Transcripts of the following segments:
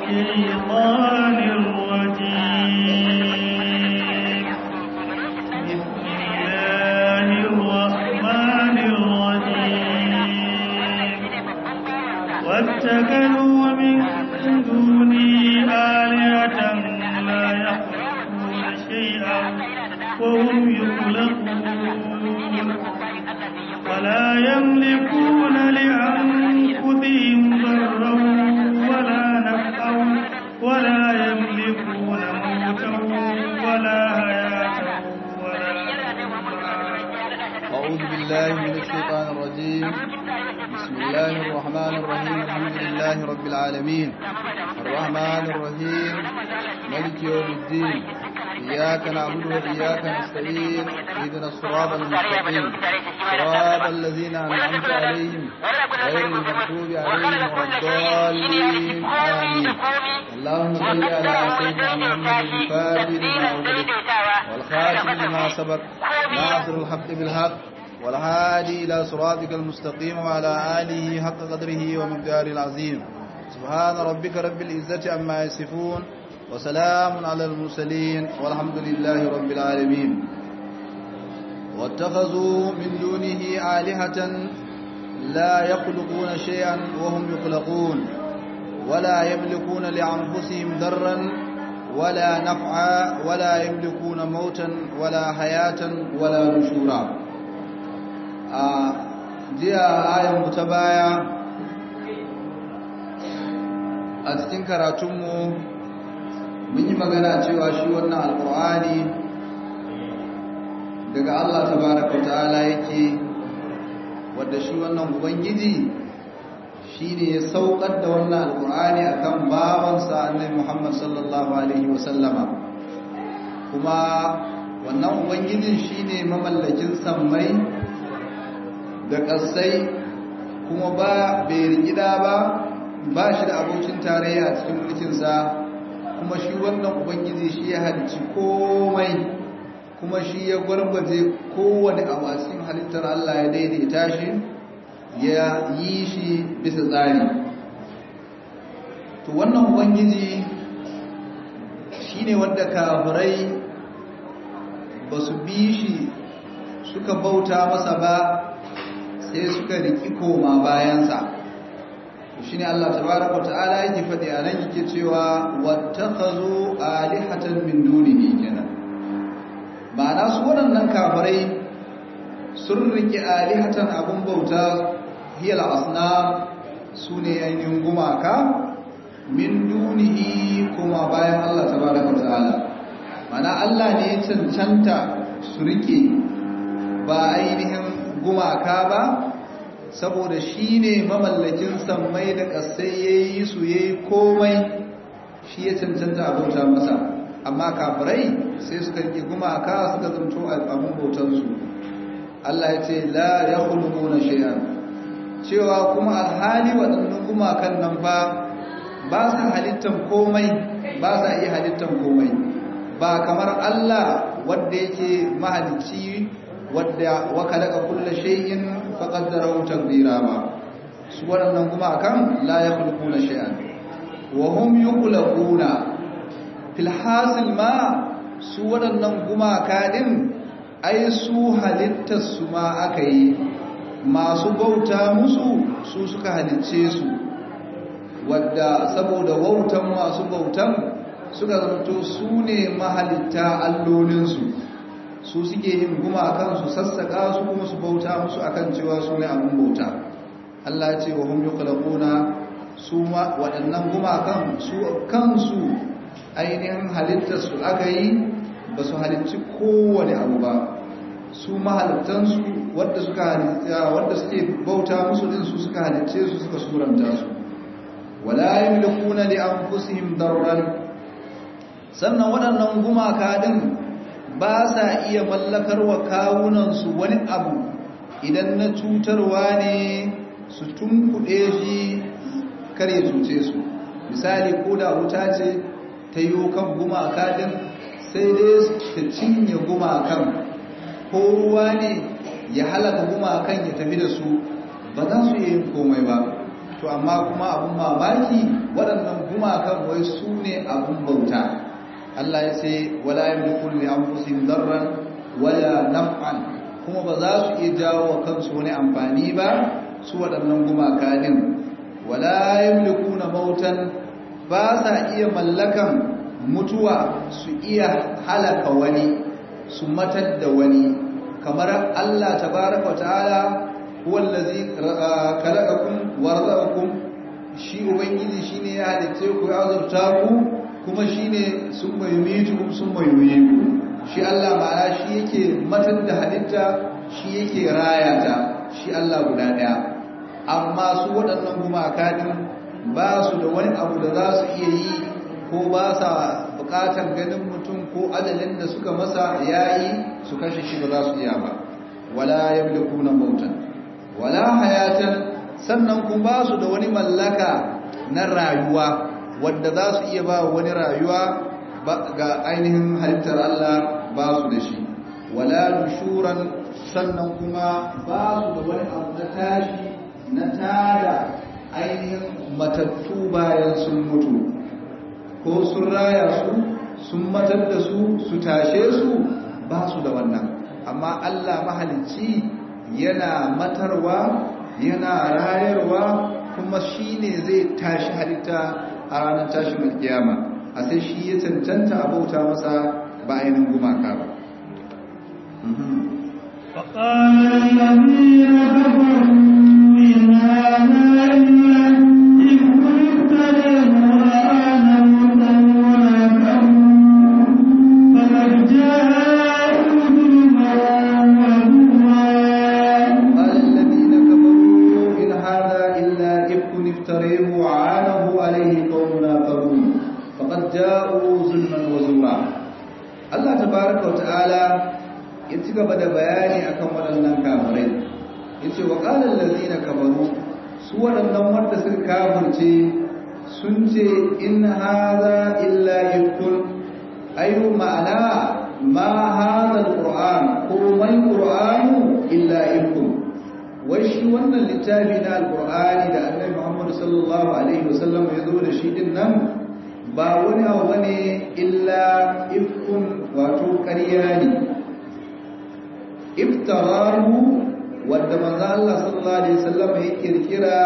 الشيطان الرجيم بسم الله الرحمن الرحيم واتخذوا من دوني آلهة لا يخلقون شيئا وهم يخلقون ولا يملكون لأنفسهم ضرا ولا نفعا ولا يملكون موتا ولا حياة ولا أعوذ بالله من الشيطان الرجيم بسم الله الرحمن الرحيم الحمد لله رب العالمين الرحمن الرحيم ملك يوم الدين إياك نعبد وإياك نستعين اهدنا الصراط المستقيم صراط الذين أنعمت عليهم غير المغضوب عليهم ولا الضالين آمين اللهم صل على سيدنا محمد الفاتح لما أغلق والخاتم لما سبق ناصر الحق بالحق والهادي إلى صراطك المستقيم وعلى آله حق قدره ومقداره العظيم سبحان ربك رب العزة عما يصفون وسلام على المرسلين والحمد لله رب العالمين واتخذوا من دونه آلهة لا يخلقون شيئا وهم يخلقون ولا يملكون لأنفسهم ضرا ولا نفعا ولا يملكون موتا ولا حياة ولا نشورا jiya ayan mu ta baya a cikin karatunmu mun yi magana cewa shi wannan alkur'ani daga Allah tabaraka ta'ala yake wadda shi wannan ubangiji shine ya saukar da wannan alkur'ani akan babansa annabi Muhammad sallallahu alaihi wasallama kuma wannan ubangijin shine mamallakin sammai da ƙasai kuma ba bai rigida ba ba shi da abokin tarayya a cikin mulkinsa kuma shi wannan ubangiji shi ya halicci komai kuma shi ya gwargwaje kowane abu a cikin halittar Allah ya daidaita shi ya yi shi bisa tsari to wannan ubangiji shi ne wanda kafirai ba su bi shi suka bauta masa ba sai suka riki koma bayansa shi ne Allah tabaraka ta'ala yake faɗi a nan yake cewa wattakhazu alihatan min dunihi kenan ma'ana su waɗannan kafirai sun riki alihatan abun bauta hiyal asnam su ne ainihin gumaka min dunihi kuma bayan Allah tabaraka ta'ala ma'ana Allah ne ya cancanta su rike ba ainihin gumaka ba saboda shi ne mamallakin sammai da ƙasai ya yi su ya yi komai shi ya cancanta abauta masa amma kafirai sai suka rike gumaka suka zamto abin bautansu Allah ya ce la ya hulmu na shay'an cewa kuma alhali waɗannan gumakan nan ba ba sa halittan komai ba sa iya halittan komai ba kamar Allah wadda yake mahalicci wadda waka daga kulle shay'in faqaddarahu taqdira ba su waɗannan gumakan la yakhluquna shay'an wa hum yukhluquna fil hasil ma su waɗannan gumaka din ai su halittar su ma aka yi masu bauta musu su suka halicce su wadda saboda wautan masu bautan suka zanto su ne mahalitta allolinsu su suke yin gumakan su sassaka su kuma su bauta musu akan cewa su ne abin bauta Allah ce wa hum yuqlaquna su ma waɗannan gumakan su kansu ainihin halittar su aka yi ba su halicci kowane abu ba su mahalittansu wadda suka halitta wadda suke bauta musu din su suka halicce su suka suranta su wala yamlikuna li anfusihim darran sannan waɗannan gumaka din ba sa iya mallakar wa kawunansu wani abu idan na cutarwa ne su tunkuɗe shi kar ya cuce su misali ko da wuta ce ta yi kan gumaka din sai dai ta cinye gumakan ko ruwa ne ya halaka gumakan ya tafi da su ba za su yi komai ba to to amma kuma abun mamaki waɗannan gumakan wai su ne abun bauta Allah ya ce wala yamliku li anfusihim darran wala naf'an kuma ba za su iya jawo wa kansu wani amfani ba su waɗannan gumaka din wala yamlikuna mautan ba sa iya mallakan mutuwa su iya halaka wani su matar da wani kamar Allah tabaraka ta'ala huwallazi khalaqakum wa razaqakum shi ubangiji shine ya halice ku ya azurta ku kuma shine sun mayumitu sun mayuyiku shi Allah ma'ana shi yake matar da halitta shi yake raya ta shi Allah guda daya amma su waɗannan gumaka din ba su da wani abu da za su iya yi ko ba sa bukatar ganin mutum ko adalin da suka masa yayi su kashe shi ba za su iya ba wala yamlikuna mautan wala hayatan sannan kun ba su da wani mallaka na rayuwa wadda za su iya ba wani rayuwa ga ainihin halittar Allah ba su da shi wala nushuran sannan kuma ba su da wani abu na tashi na tada ainihin matattu bayan sun mutu ko sun raya su sun matar da su su tashe su ba su da wannan amma Allah mahalicci yana matarwa yana rayarwa kuma shi ne zai tashi halitta a ranar tashin alkiyama a sai shi ya cancanta a bauta masa ba ainihin gumaka ba فقال الذين كفروا إن هذا إلا إفك افتريه وأنا مدن ولا فقد جاءوا ظلما قال الذين كفروا إن هذا إلا إفك افتريه وعانه عليه قوم آخرون فقد جاءوا ظلما وزورا الله تبارك وتعالى ya ci gaba da bayani akan waɗannan kafirai ya ce wa ƙalar lalzina kafaru su waɗannan wanda suka kafirce sun ce in haza illa ifkun ayu ma'ana ma haza alƙur'an ko mai ƙur'anu illa ifkun wai shi wannan littafi na alƙur'ani da annabi muhammadu sallallahu alaihi wasallam ya zo da shi din nan ba wani abu bane illa ifkun wato ƙarya ne iftarahu wadda manzo Allah sallallahu alaihi wasallam ya kirkira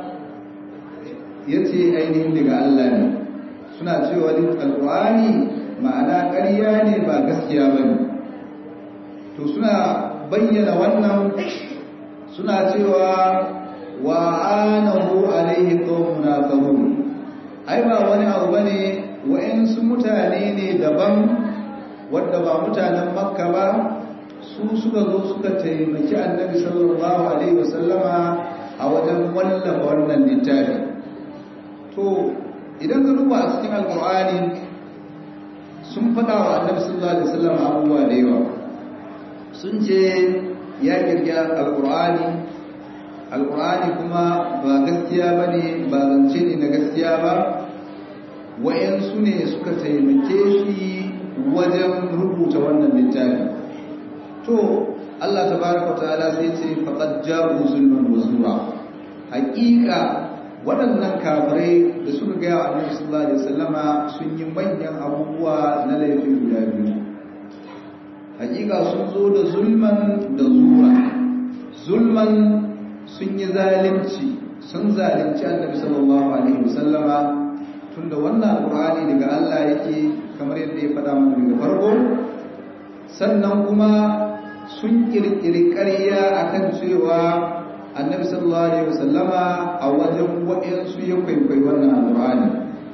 yace ainihin daga Allah ne suna cewa alqur'ani ma'ana ƙarya ne ba gaskiya bane to suna bayyana wannan suna cewa wa anahu alaihi qaumun akharun ai ba wani abu bane wa'ansu mutane ne daban wadda ba mutanen makka ba su suka zo suka taimaki annabi sallallahu alaihi wasallama a wajen wallafa wannan littafi to idan ka duba a cikin alkur'ani sun faɗa wa annabi sallallahu alaihi wasallama abubuwa da yawa sun ce ya kirkira alkur'ani alkur'ani kuma ba gaskiya ba ne ba zance ne na gaskiya ba wayansu ne suka taimake shi wajen rubuta wannan littafi to Allah tabaraka ta'ala sai ce faqad ja'u zulman wa zura haqiqa waɗannan kafirai da suka ga Annabi sallallahu alaihi wasallama sun yi manyan abubuwa na laifin guda biyu haqiqa sun zo da zulman da zura zulman sun yi zalunci sun zalunci Annabi sallallahu alaihi wasallama tunda wannan alqur'ani daga Allah yake kamar yadda ya faɗa mana daga farko sannan kuma sun kirkiri ƙarya akan cewa annabi sallallahu alaihi wasallama a wajen waɗansu ya kwaikwayi wannan alƙur'ani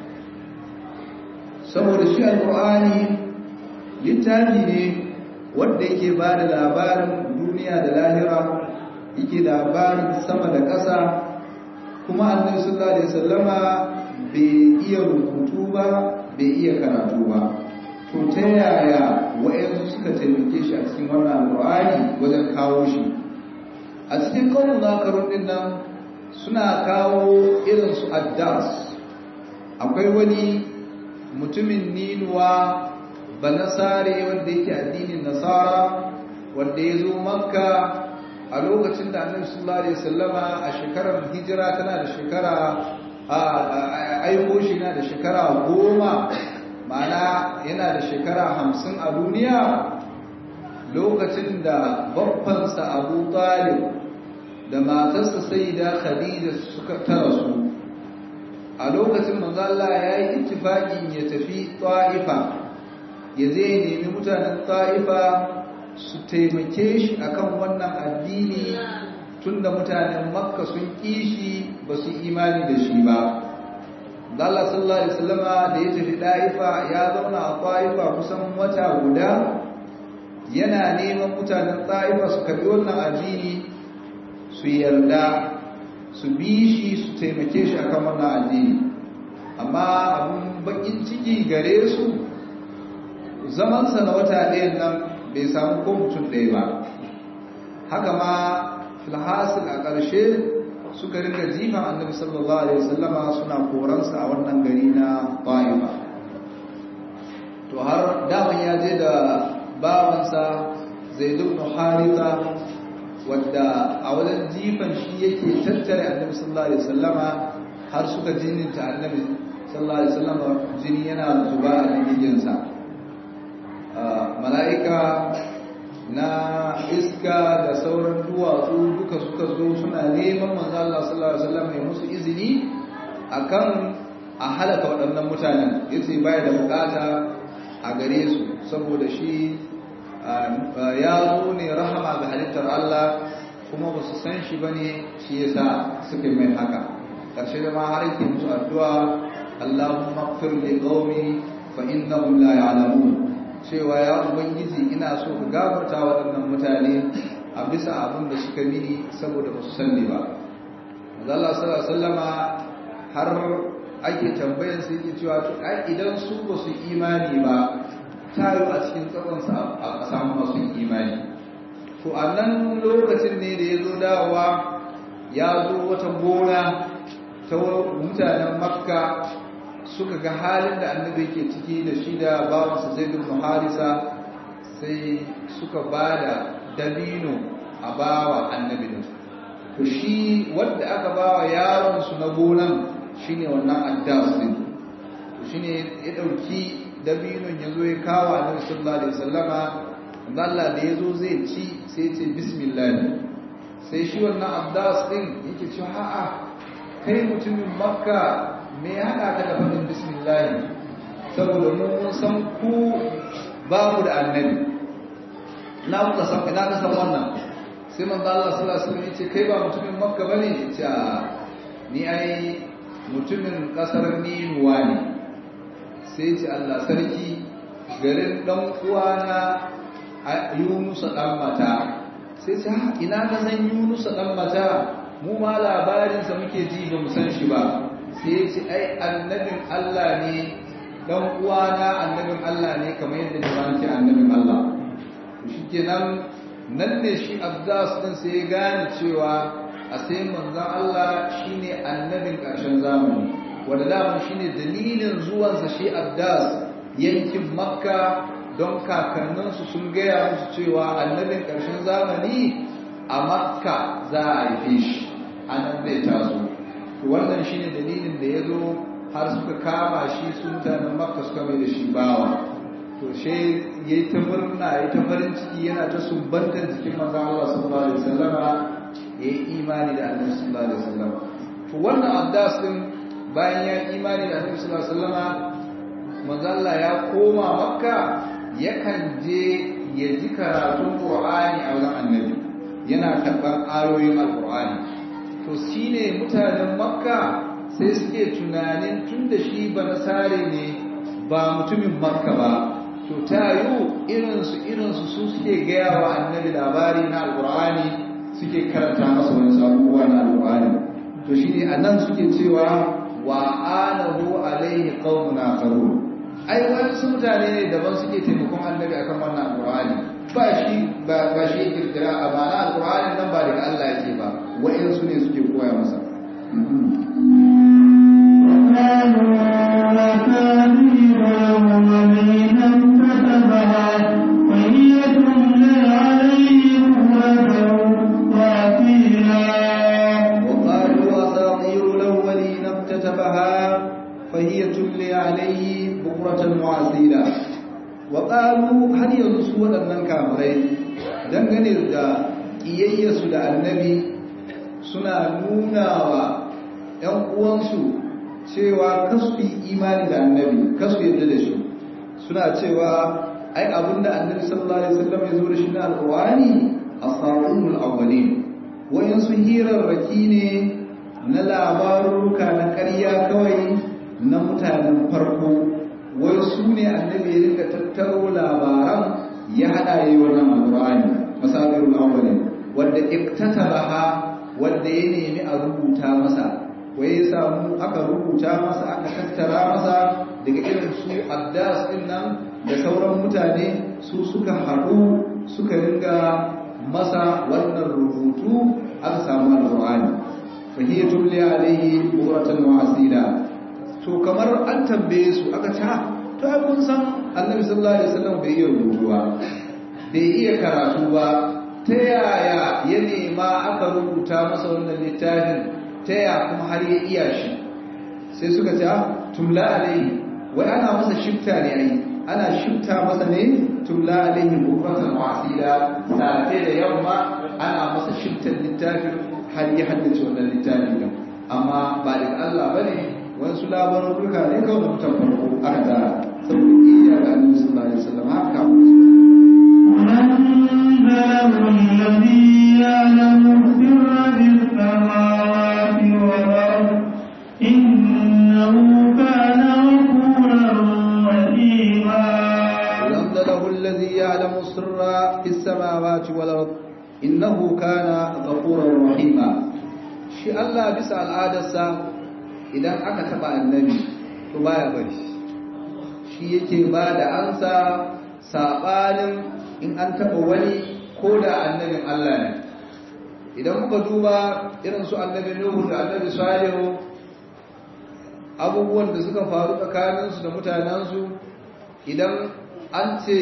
saboda shi alƙur'ani littafi ne wanda yake ba da labarin duniya da lahira yake labarin sama da ƙasa kuma annabi sallallahu alaihi wasallama bai iya rubutu ba bai iya karatu ba to ta yaya wa'yansu suka taimake shi a cikin wannan alƙur'ani wajen kawo shi a cikin kawun zakarun din nan suna kawo irin su addas akwai wani mutumin ninuwa ba nasare wanda yake addinin nasara wanda ya zo makka a a lokacin da annabi sallallahu alaihi wasallama a shekarar hijira tana da shekara a aiko shi na da shekara goma ma'ana yana da shekara hamsin a duniya lokacin da babbansa abu talib da matarsa sai da khadija suka tara su a lokacin manzala ya yi ittifaƙin ya tafi ta'ifa ya zai nemi mutanen ta'ifa su taimake shi akan wannan addini tunda mutanen makka sun kishi ba su imani da shi ba Allah sallallahu alaihi wasallama da ya tafi Daifa ya zauna a Taifa kusan wata guda yana neman mutanen Taifa su karbi wannan addini su yarda su bi shi su taimake shi akan wannan addini amma abun bakin ciki gare su zaman sa na wata ɗayan nan bai samu ko mutum ɗaya ba haka ma filhasil a ƙarshe suka ringa jifan annabi sallallahu alaihi wasallama suna koransa a wannan gari na Taifa to har daman ya je da bawansa Zaid ibn Haritha wadda a wajen jifan shi yake tattare annabi sallallahu alaihi wasallama har suka jininta annabi sallallahu alaihi wasallama jini yana zuba a jikinsa mala'ika na iska da sauran duwatsu duka suka zo suna neman manzo Allah sallallahu alaihi wasallam ya musu izini akan a halaka waɗannan mutanen yace baya da bukata a gare su saboda shi ya zo ne rahama ga halittar Allah kuma ba su san shi bane shi yasa suka mai haka karshe da ma har yake musu addu'a Allahumma ighfir li qaumi fa innahum la ya'lamun cewa ya ubangiji ina so ka gafarta waɗannan mutane a bisa abin da suka mini saboda ba su sanni ba Allah sallallahu sallama har ake tambayar su yake cewa to ai idan su ba su imani ba tayo a cikin tsawonsa a samu masu imani to a nan lokacin ne da ya zo dawowa ya zo wata gona ta mutanen makka suka ga halin da annabi ke ciki da shi da bawansa zaid ibn harisa sai suka bada dabino a bawa annabi din to shi wanda aka bawa yaron su na gonan shine wannan addas din to shine ya dauki dabinon yazo ya kawo annabi sallallahu alaihi wasallama Allah da yazo zai ci sai ya ce bismillah sai shi wannan addas din yake cewa a'a kai mutumin makka me ya haɗa ka da faɗin bismillah saboda mun san ku babu da annabi na kuka san ina ka san wannan sai manzo Allah sallallahu alaihi wasallam yace kai ba mutumin makka bane yace ni ai mutumin kasar ninuwa ne sai yace Allah sarki garin dan uwana Yunus dan mata sai ce ina ka san Yunus dan mata mu ma labarinsa muke ji ba mu san shi ba sai ce ai annabin Allah ne dan uwana annabin Allah ne kamar yadda jama'a ke annabin Allah shi kenan nan ne shi Abdas din sai ya gane cewa a sai manzon Allah shine annabin ƙarshen zamani wanda daman shine dalilin zuwansa shi Abdas yankin Makka don kakanninsu sun gaya musu cewa annabin ƙarshen zamani a Makka za a haife shi anan zai taso to wannan shine dalilin da ya zo har suka kama shi su mutanen makka suka mai da shi bawa to she yayi ta murna yayi ta farin ciki yana ta sumbantar jikin manzo Allah sallallahu alaihi wasallama yayi imani da Annabi sallallahu alaihi wasallama to wannan addas din bayan ya imani da Annabi sallallahu alaihi wasallama manzo Allah ya koma makka yakan je ya ji karatun Qur'ani a wajen Annabi yana karɓar ayoyin Al-Qur'ani to shi ne mutanen makka sai suke tunanin tun da shi ba nasare ne ba mutumin makka ba to ta yiwu irinsu irinsu su suke gaya wa annabi labari na alkur'ani suke karanta masa wani abubuwa na alkur'ani to shi ne a nan suke cewa wa anahu alaihi qaumun akharun ai wasu mutane ne daban suke taimakon annabi akan wannan alkur'ani ba shi ba ba shi kirkira a ma'ana alkur'ani nan ba daga Allah yake ba wa'insu ne suke koya masa وهي تملى عليهم وتوفى فهي تملي عليه بكرة وعسيلا وقالوا هل ينسوا waɗannan kafirai dangane da ƙiyayyarsu da annabi suna nuna wa ‘yan uwansu cewa kasu yi imani da annabi kasu yadda da shi suna cewa ai abinda annabi sallallahu alaihi wasallam ya zo da shi na alƙur'ani asatirul awwalin wayansu hirarraki ne na labaruka na ƙarya kawai na mutanen farko wai su ne annabi ya rika tattaro labaran ya haɗa yi wannan alƙur'ani masabirul awwalin wanda iktatabaha wanda ya nemi a rubuta masa wai ya samu aka rubuta masa aka tattara masa daga irin su addas din nan da sauran mutane su suka haɗu suka ringa masa wannan rubutu aka samu alƙur'ani fahiyya tulli alaihi bukratan wa asila to kamar an tambaye su aka ce to ai kun san annabi sallallahu alaihi wasallam bai iya rubutu ba bai iya karatu ba ta yaya ya nema aka rubuta masa wannan littafin ta yaya kuma har ya iya shi sai suka ce tumla alaihi wai ana masa shifta ne ai ana shifta masa ne tumla alaihi bukratan wa asila safe da yamma ana masa shiftar littafin har ya haddace wannan littafin amma ba daga Allah bane wasu labarin duka ne kawai da mutan farko aka tara saboda iya ga annabi sallallahu alaihi wasallam haka أنزله الذي يعلم السر في السماوات والأرض إنه كان غفورا رحيما أنزله الذي يعلم السر في السماوات والأرض إنه كان غفورا رحيما shi Allah bisa al'adarsa idan aka taba annabi to baya bari shi yake ba da ansa sabanin in an taba wani ko da annabin Allah ne idan muka duba irin su annabi Nuhu da annabi Salihu abubuwan da suka faru tsakaninsu da mutanensu idan an ce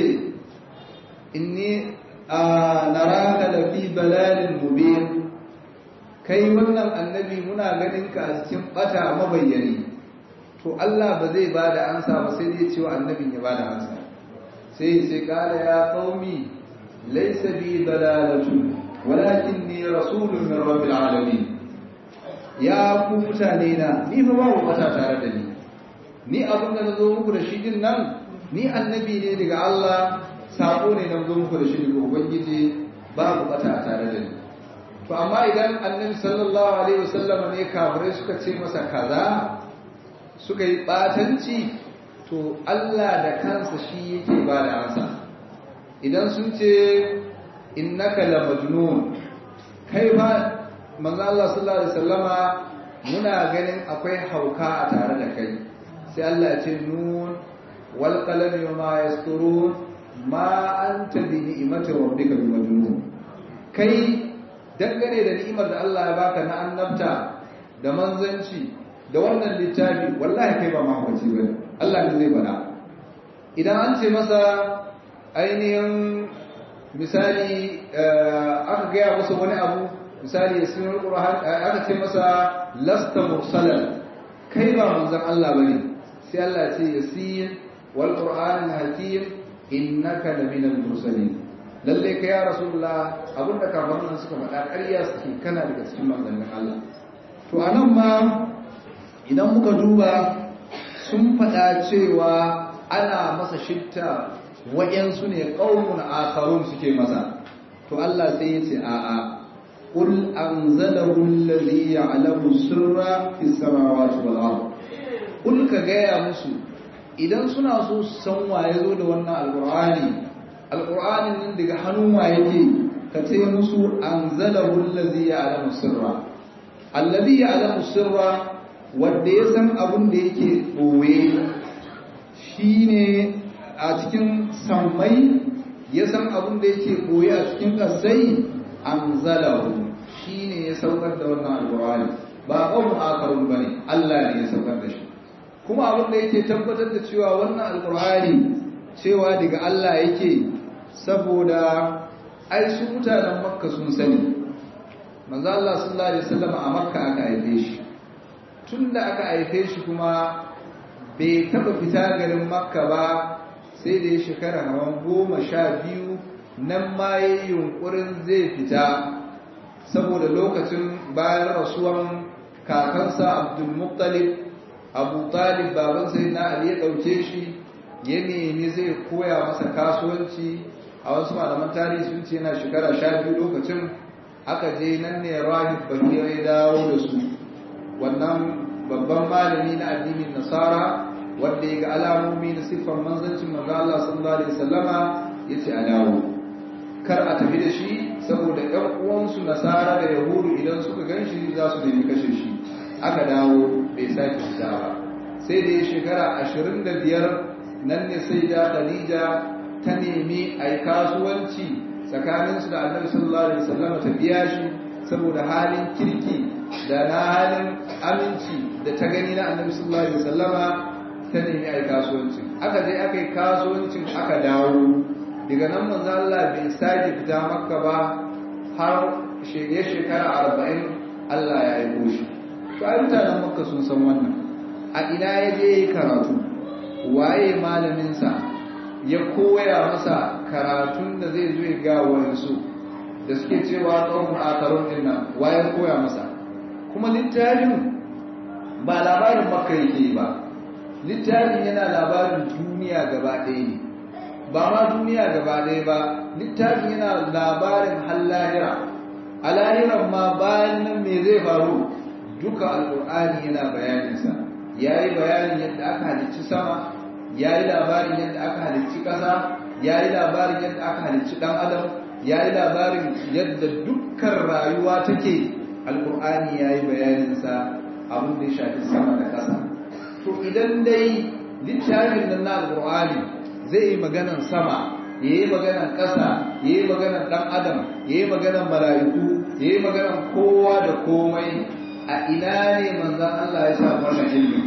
inni naraka da fi balalin mubin kai wannan annabi muna ganin ka a cikin bata mabayyani to Allah ba zai ba da ansa ba sai zai cewa annabin ya ba da ansa sai sai kala ya qaumi laysa bi dalalatu walakinni rasulun min rabbil alamin ya ku mutane na ni fa babu bata tare da ni ni abin da nazo muku da shi din nan ni annabi ne daga Allah sako ne na zo muku da shi daga ubangiji babu bata tare da ni to amma idan annabi sallallahu alaihi wasallam ne kafirai suka ce masa kaza suka yi batanci to Allah da kansa shi yake ba da ansa idan sun ce innaka la majnun kai fa manzo Allah sallallahu alaihi wasallama muna ganin akwai hauka a tare da kai sai Allah ya ce nun wal qalami wa ma yasturun ma anta bi ni'mati rabbika bi majnun kai dangane da ni'imar da Allah ya baka na annabta da manzanci da wannan littafi wallahi kai ba mahaukaci ba Allah ne zai bada idan an ce masa ainihin misali aka gaya masa wani abu misali ya sinar ƙura'an aka ce masa lasta mursalan kai ba manzan Allah bane sai Allah ce ya siyin wal qur'anil hakim innaka laminal mursalin lalle ka ya rasulullah abinda kafaran nan suka faɗa ƙarya suke kana daga cikin manzannin Allah to anan ma idan muka duba sun faɗa cewa ana masa shifta wa'yansu ne ƙaunin akharun suke masa to Allah sai ya ce a'a qul anzalahu allazi ya'lamu sirra fis samawati wal ard qul ka gaya musu idan suna so su san waye zo da wannan alqur'ani alqur'anin nan daga hannun waye yake ka ce musu anzalahu allazi ya'lamu sirra allazi ya'lamu sirra wanda ya san abin da yake boye shine a cikin sammai ya san abin da yake boye a cikin kasai anzalahu shine ya saukar da wannan alqur'ani ba qawmun akarun bane Allah ne ya saukar da shi kuma abin da yake tabbatar da cewa wannan alqur'ani cewa daga Allah yake saboda ai su mutanen makka sun sani manzo Allah sallallahu alaihi wasallam a makka aka haife shi tunda aka haife shi kuma bai taba fita garin makka ba sai da ya shekara hawan goma sha biyu nan ma ya yi yunkurin zai fita saboda lokacin bayan rasuwan kakansa abdulmuttalib abu talib baban sai na ali ya ɗauke shi ya nemi zai koya masa kasuwanci a wasu malaman tarihi sun ce yana shekara sha biyu lokacin aka je nan ne rahib bahira ya dawo da su wannan babban malami na addinin nasara wanda ya ga alamomi na siffar manzancin manzo Allah sallallahu alaihi wasallama yace a dawo kar a tafi da shi saboda ɗan uwansu nasara da yahudu idan suka ganshi za su nemi kashe shi aka dawo bai sake fita ba sai da ya shekara ashirin da biyar nan ne sai da khadija ta nemi a yi kasuwanci tsakaninsu da annabi sallallahu alaihi wasallam ta biya shi saboda halin kirki da na halin aminci da ta gani na annabi sallallahu alaihi wasallama ta nemi a yi kasuwancin aka je aka yi kasuwancin aka dawo daga nan manzo Allah bai sake fita makka ba har shirye shekara arba'in Allah ya aiko shi to ai mutanen makka sun san wannan a ina ya je yi karatu waye malaminsa ya koya masa karatun da zai zo ya ga wayansu da suke cewa tsawon akarun din nan waye koya masa kuma littafin ba labarin makka yake ba littafin yana labarin duniya gaba ɗaya ne ba ma duniya gaba ɗaya ba littafin yana labarin hallahira a lahiran ma bayan nan me zai faru duka alƙur'ani yana bayaninsa ya yi bayanin yadda aka halicci sama ya yi labarin yadda aka halicci ƙasa ya yi labarin yadda aka halicci ɗan adam ya yi labarin yadda dukkan rayuwa take alƙur'ani ya yi bayaninsa abin da ya shafi sama da ƙasa to idan dai littafin nan na alƙur'ani zai yi maganan sama ya yi maganan ƙasa ya yi maganan ɗan adam ya yi maganan mala'iku ya yi maganan kowa da komai a ina ne manzan Allah ya samu wannan ilmi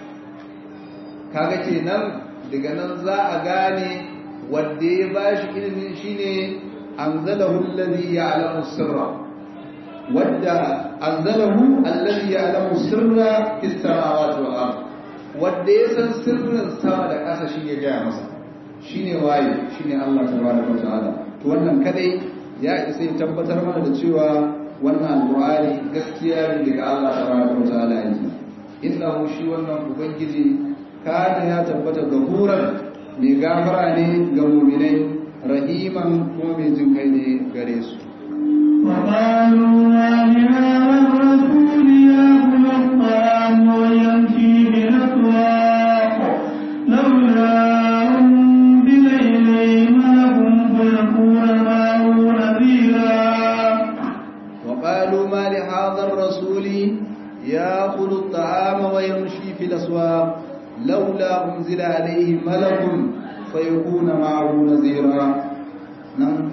kaga kenan daga nan za a gane wanda ya bashi ilimin shine anzalahu allazi ya'lamu sirra wanda anzalahu allazi ya'lamu sirra fis samawati wal ard wanda ya san sirrin sama da ƙasa shi ya gaya masa shine waye shine Allah tabaraka wa ta'ala to wannan kadai ya isa ya tabbatar mana da cewa wannan alqur'ani gaskiya ne daga Allah tabaraka wa ta'ala yake innahu shi wannan ubangiji kana ya tabbata gafuran mai gafara ne ga mu'minai rahiman kuma mai jin kai ne gare su وقالوا ما لهذا الرسول يأكل الطعام ويمشي بالأسواق لولا أنزل إليه ملك فيكون معه نذيرا وقالوا ما لهذا الرسول يأكل الطعام ويمشي في الأسواق لولا أنزل عليه ملك فيكون معه نذيرا نعم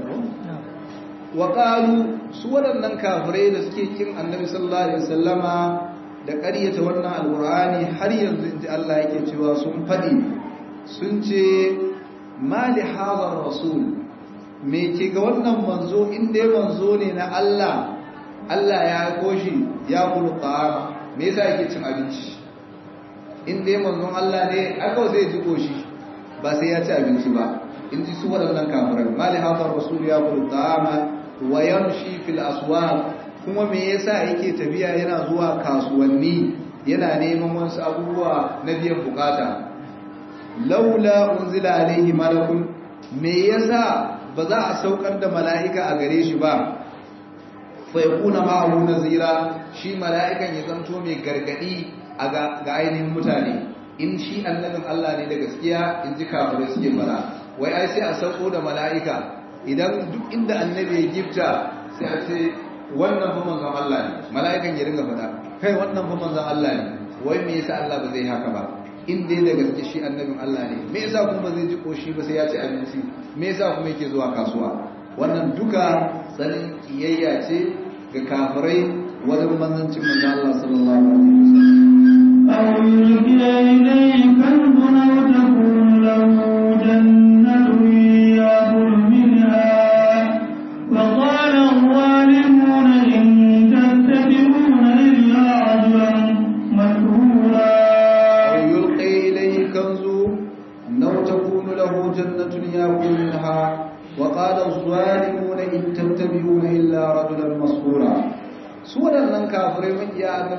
وقالوا سورة nan kafirai da suke kin annabi sallallahu alaihi wasallama da ƙaryata wannan alqur'ani har yanzu inji Allah yake cewa sun fadi sun ce ma li hadha rasul me ke ga wannan manzo in dai manzo ne na Allah Allah ya koshi ya kulu ta'ama me yasa yake cin abinci in dai manzon Allah ne aka zai ji koshi ba sai ya ci abinci ba in ji su waɗannan kafirai mali hadar rasul ya kulu ta'ama wa yamshi fil aswaq kuma me yasa yake tafiya yana zuwa kasuwanni yana neman wasu abubuwa na biyan bukata laula unzila alaihi malakun me yasa ba za a saukar da mala'ika a gare shi ba fa yakuna ma'ahu nazira shi mala'ikan ya zanto mai gargadi a ga ainihin mutane in shi annabin Allah ne da gaskiya in ji kafirai suke fara wai ai sai a sauko da mala'ika idan duk inda annabi ya gifta sai a ce wannan fa manzon Allah ne mala'ikan ya ringa faɗa kai wannan fa manzon Allah ne wai me yasa Allah ba zai haka ba in dai da gaske shi annabin Allah ne me yasa kuma ba zai ji koshi ba sai ya ci abinci me yasa kuma yake zuwa kasuwa wannan duka tsanin kiyayya ce ga kafirai wajen manzancin manzon Allah sallallahu alaihi wasallam أو يلقي إليه كلب أو تكون له جنة يأكل منها وقال الظالمون إن تتبعون إلا عجلا مسحورا أو يلقي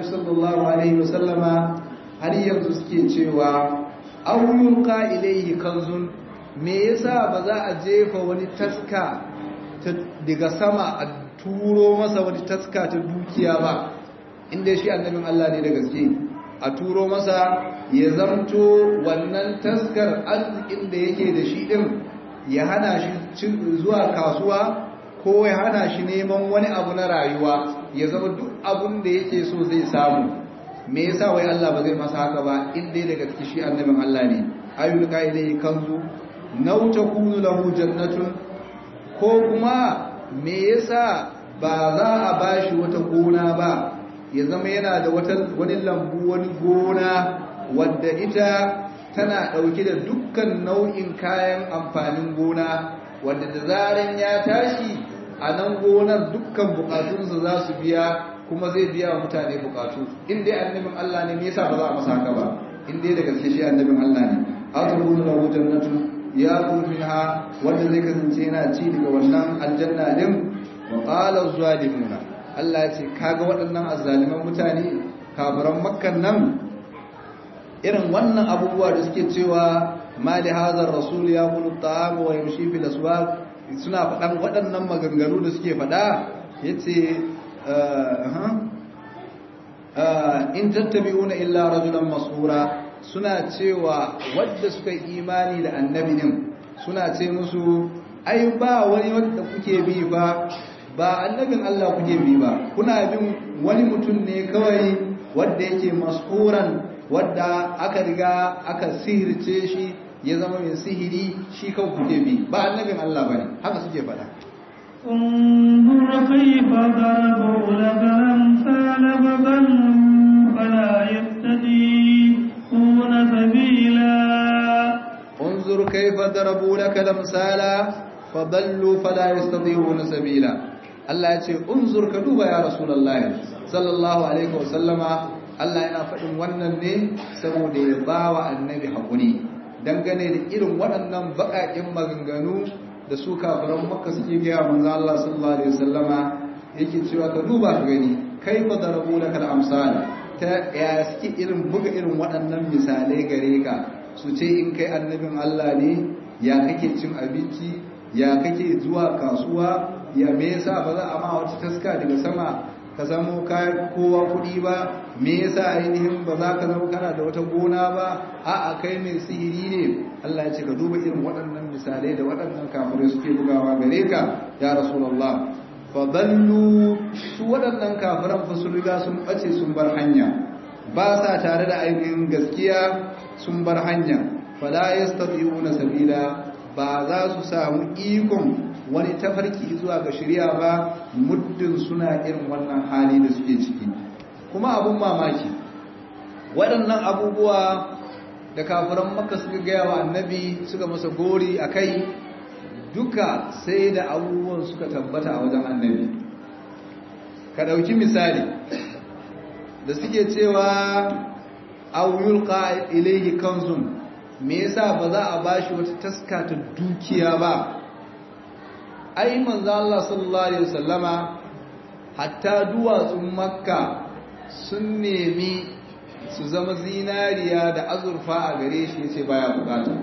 sallallahu alaihi wasallama har yanzu suke cewa auyulqa ilayhi kanzun me yasa ba za a jefa wani taska daga sama a turo masa wani taska ta dukiya ba inda shi annabin Allah ne da gaske a turo masa ya zamto wannan taskar arzikin da yake da shi din ya hana shi zuwa kasuwa ko ya hana shi neman wani abu na rayuwa ya zama duk abun da yake so zai samu me yasa wai Allah ba zai masa haka ba in dai daga cikin shi annabin Allah ne ayyul qailai kanzu naw takunu lahu jannatun ko kuma me yasa ba za a bashi wata gona ba ya zama yana da wata wani lambu wani gona wadda ita tana dauke da dukkan nau'in kayan amfanin gona wadda da zaran ya tashi a nan gonar dukkan bukatunsa za su biya kuma zai biya wa mutane bukatu in dai annabin Allah ne me yasa ba za a masa haka ba in dai da gaske shi annabin Allah ne atabunu lahu jannatu ya minha wanda zai kasance yana ci daga wannan aljanna din wa qala az-zalimuna Allah ya ce kaga waɗannan azzaliman mutane kafiran makkan nan irin wannan abubuwa da suke cewa ma li hadha ar-rasul yaqulu at-ta'am wa yamshi fil aswaq suna faɗan waɗannan maganganu da suke faɗa yace in tattabi'una illa rajulan masura suna cewa wadda suka yi imani da annabi din suna ce musu ai ba wani wanda kuke bi ba ba annabin Allah kuke bi ba kuna bin wani mutum ne kawai wanda yake masuran wadda aka riga aka sihirce shi ya zama mai sihiri shi kawai kuke bi ba annabin Allah bane haka suke faɗa انظر كيف ضربوا لك الأمثال فضلوا فلا يهتدون سبيلا انظر كيف ضربوا لك الأمثال فضلوا فلا يستطيعون سبيلا Allah ya ce unzur ka duba ya Rasulullah sallallahu alaihi wasallama Allah yana faɗin wannan ne saboda ya bawa annabi hakuri dangane da irin waɗannan baƙaƙen maganganu da su kafiran makka suke gaya manzo Allah sallallahu alaihi wasallama yake cewa ka duba ka gani kai fa darabu lakal amsal ta ya suke irin buga irin waɗannan misalai gare ka su ce in kai annabin Allah ne ya kake cin abinci ya kake zuwa kasuwa ya me yasa ba za a ma wata taska daga sama ka zamo kayan kowa kuɗi ba me yasa ainihin ba za ka zama kana da wata gona ba a'a kai mai sihiri ne Allah ya ce ka duba irin waɗannan misalai da waɗannan kafirai suke bugawa gare ka ya rasulullah fa dallu su waɗannan kafiran fa sun riga sun bace sun bar hanya ba sa tare da ainihin gaskiya sun bar hanya fala yastati'una sabila ba za su samu ikon wani tafarki zuwa ga shirya ba muddin suna irin wannan hali da suke ciki kuma abun mamaki waɗannan abubuwa da kafiran maka suka gaya wa annabi suka masa gori a kai duka sai da abubuwan suka tabbata a wajen annabi ka ɗauki misali da suke cewa auyul ilaihi kanzun me yasa ba za a bashi wata taska ta dukiya ba ai manzo Allah sallallahu alaihi wasallama hatta duwatsun makka sun nemi su zama zinariya da azurfa a gare shi yace baya bukata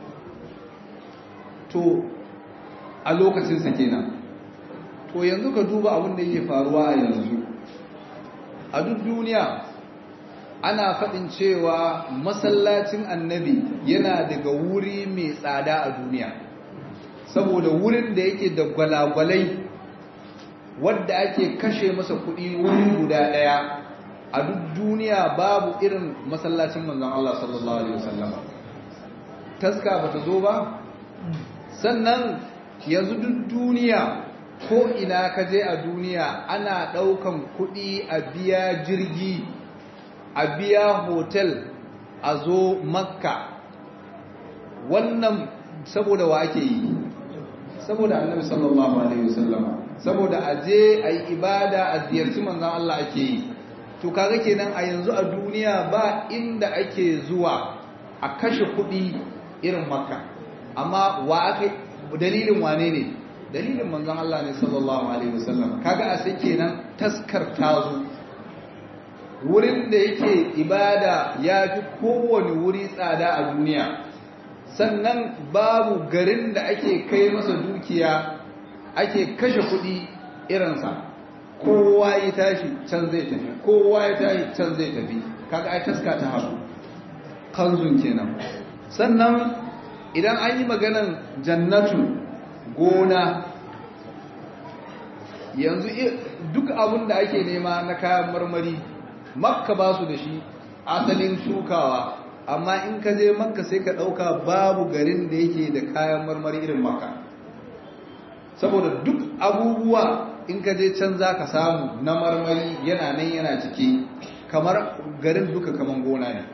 to a lokacin sa kenan to yanzu ka duba abin da yake faruwa a yanzu a duk duniya ana faɗin cewa masallacin annabi yana daga wuri mai tsada a duniya saboda wurin da yake da gwalagwalai wadda ake kashe masa kuɗi wuri guda ɗaya a duk duniya babu irin masallacin manzon Allah sallallahu alaihi wasallam taska bata zo ba sannan yanzu duk duniya ko ina ka je a duniya ana ɗaukan kuɗi a biya jirgi a biya hotel a zo makka wannan saboda wa ake yi saboda annabi sallallahu alaihi wasallam saboda a je a yi ibada a ziyarci manzon Allah ake yi to kaga kenan a yanzu a duniya ba inda ake zuwa a kashe kuɗi irin makka amma wa aka dalilin wane ne dalilin manzon Allah ne sallallahu alaihi wasallam kaga a sai kenan taskar tazo wurin da yake ibada ya fi kowane wuri tsada a duniya sannan babu garin da ake kai masa dukiya ake kashe kuɗi irinsa kowa ya tashi can zai tafi kowa ya tashi can zai tafi kaga ai taska ta haɗu kanzun kenan sannan idan an yi maganan jannatu gona yanzu duk abin da ake nema na kayan marmari makka ba su da shi asalin shukawa amma in ka je makka sai ka ɗauka babu garin da yake da kayan marmari irin makka saboda duk abubuwa in ka je can za ka samu na marmari yana nan yana ciki kamar garin duka kaman gona ne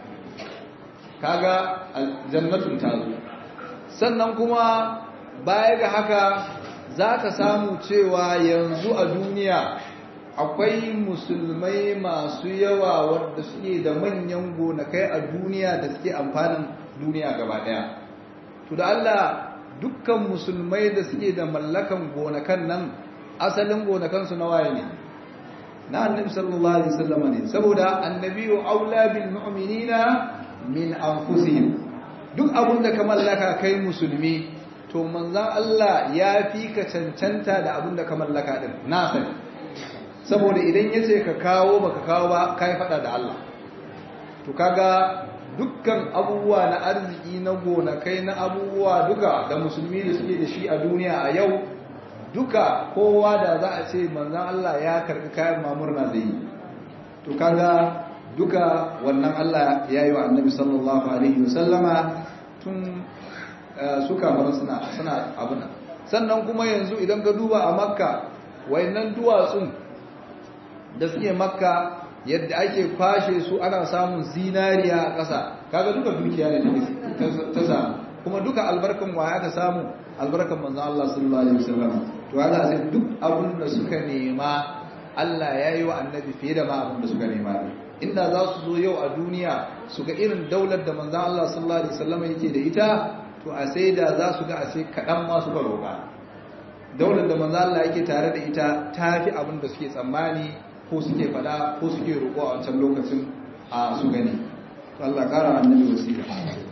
kaga jannatun ta zo sannan kuma baya ga haka za ka samu cewa yanzu a duniya akwai musulmai masu yawa wadda suke da manyan gonakai a duniya da suke amfanin duniya gaba daya to da Allah dukkan musulmai da suke da mallakan gonakan nan asalin gonakansu na waye ne na annabi sallallahu alaihi wasallam ne saboda annabiyu aula bil mu'minina min anfusihim duk abun da ka mallaka kai musulmi to manzon Allah ya fi ka cancanta da abun da ka mallaka din na sani saboda idan yace ka kawo baka kawo ba kai fada da Allah to kaga dukkan abubuwa na arziki na gonakai na abubuwa duka da musulmi da suke da shi a duniya a yau duka kowa da za a ce manzan Allah ya karɓi kayan mamurna zai yi to kaga duka wannan Allah ya yi wa annabi sallallahu alaihi wasallama tun suka bar suna suna abin sannan kuma yanzu idan ka duba a makka wayannan duwatsun da suke makka yadda ake kwashe su ana samun zinariya a ƙasa kaga duka dukiya ne ta samu kuma duka albarkan waya ka samu albarkan manzo Allah sallallahu alaihi wasallam to haka sai duk abin da suka nema Allah ya yi wa annabi fiye da ma abin da suka nema inda za su zo yau a duniya su ga irin daular da manzo Allah sallallahu alaihi wasallam yake da ita to a sai da za su ga a sai kaɗan ma suka roƙa daular da manzo Allah yake tare da ita ta fi abin da suke tsammani ko suke faɗa ko suke roƙo a wancan lokacin a su gani Allah ƙara annabi wasira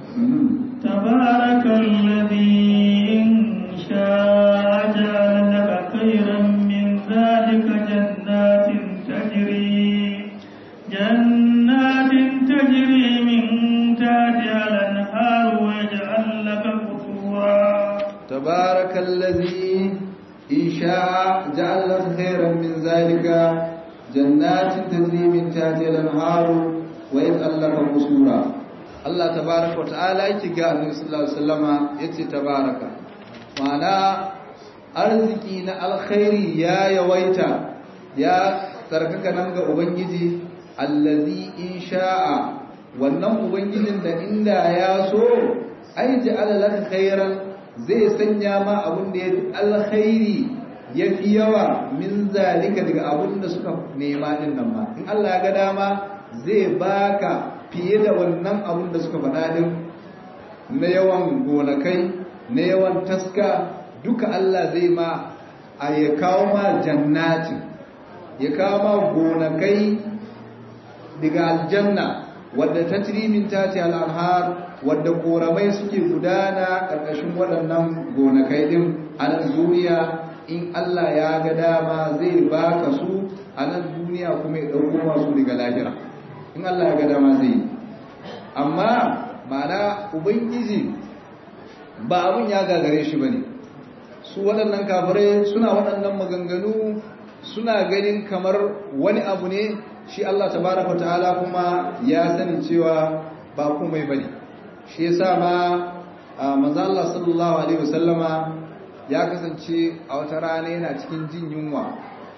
تبارك الذي إن شاء جعل لك خيرا من ذلك جنات تجري جنات تجري من تحتها الأنهار ويجعل لك قصورا تبارك الذي إن شاء جعل لك خيرا من ذلك جنات تجري من تحتها الأنهار ويجعل لك قصورا Allah tabaraka wa ta'ala yake ga Annabi sallallahu alaihi wasallama yace tabaraka ma'ana arziki na alkhairi ya yawaita ya tsarkaka nan ga ubangiji allazi in sha'a wannan ubangijin da inda ya so ai ja'ala laka khairan zai sanya ma abun da yafi alkhairi yafi yawa min zalika daga abun da suka nema din nan ma in Allah ya ga dama zai baka fiye da wannan abun da suka faɗa din na yawan gonakai na yawan taska duka Allah zai ma a ya kawo ma jannatin ya kawo ma gonakai daga aljanna wadda ta min tati al'anhar wadda koramai suke gudana ƙarƙashin waɗannan gonakai ɗin a nan duniya in Allah ya ga dama zai baka su a nan duniya kuma ya ɗauko masu daga lahira in Allah ya ga dama zai amma ma'ana ubangiji ba abun ya gagare shi bane su waɗannan kafirai suna waɗannan maganganu suna ganin kamar wani abu ne shi Allah tabaraka ta'ala kuma ya sani cewa ba komai bane shi yasa ma manzo Allah sallallahu alaihi wasallama ya kasance a wata rana yana cikin jin yunwa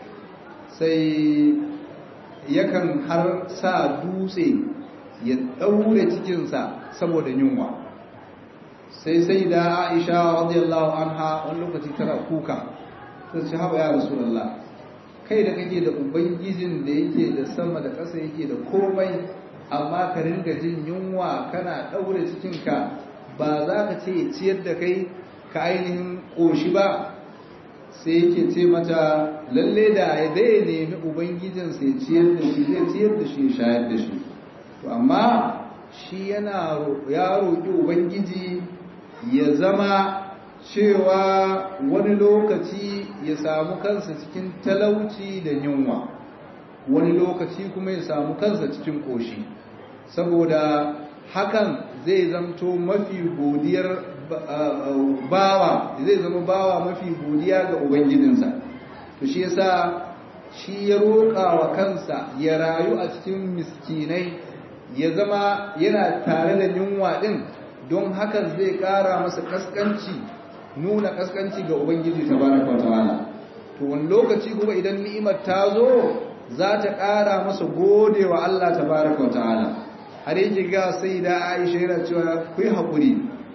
sai yakan har sa dutse ya daure cikinsa saboda yunwa sai sai da Aisha radiyallahu anha wani lokaci tana kuka sai ce haba ya rasulullah kai da kake da ubangijin da yake da sama da ƙasa yake da komai amma ka ringa jin yunwa kana daure cikinka ba za ka ce ciyar da kai ka ainihin ƙoshi ba sai yake ce mata lalle da ya zai nemi ubangijin sai ciyar da shi zai ciyar da shi shayar da shi to amma shi yana ya roƙi ubangiji ya zama cewa wani lokaci ya samu kansa cikin talauci da yunwa wani lokaci kuma ya samu kansa cikin ƙoshi saboda hakan zai zamto mafi godiyar bawa zai zama bawa mafi godiya ga ubangijinsa to shi yasa shi ya roƙa wa kansa ya rayu a cikin miskinai ya zama yana tare da yunwa din don hakan zai ƙara masa kaskanci nuna kaskanci ga ubangiji tabaraka wa ta'ala to wani lokaci kuma idan ni'imar ta zo za ta ƙara masa gode wa Allah tabaraka wa ta'ala har yake ga sai da Aisha yana cewa ku yi haƙuri